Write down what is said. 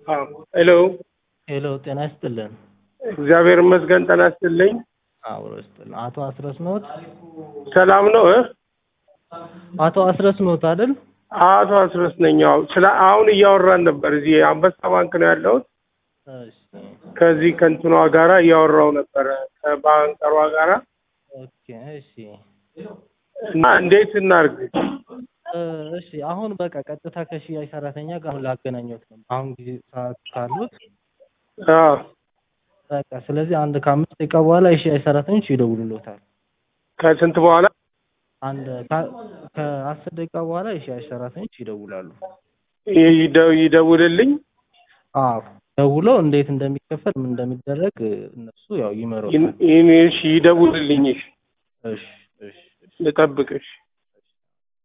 ሄሎ ሄሎ ጤና ይስጥልን። እግዚአብሔር ይመስገን። ጤና ይስጥልኝ። አብሮ ይስጥልን። አቶ አስረስ ኖት? ሰላም ነው እ አቶ አስረስ ኖት አይደል? አቶ አስረስ ነኝ። አዎ፣ ስለ አሁን እያወራን ነበር። እዚህ አንበሳ ባንክ ነው ያለሁት። እሺ ከዚህ ከእንትኗ ጋራ እያወራው ነበረ ከባንከሯ ጋራ ኦኬ እሺ እና እንዴት እናርግ? እ እሺ አሁን በቃ ቀጥታ ከሽያጭ ሰራተኛ ጋር አሁን ላገናኘት ነው። አሁን ጊዜ ሰዓት ካሉት አዎ በቃ ስለዚህ አንድ ከአምስት ደቂቃ በኋላ የሽያጭ ሰራተኞች ይደውሉሎታል። ከስንት በኋላ አንድ ከ- ከአስር ደቂቃ በኋላ የሽያጭ ሰራተኞች ይደውላሉ። ይደ- ይደውልልኝ? አዎ ደውለው እንዴት እንደሚከፈል ምን እንደሚደረግ እነሱ ያው ይመሩታል። ይህን- ይህን እሺ፣ ይደውልልኝ። እሺ፣ እሺ እሺ ልጠብቅሽ።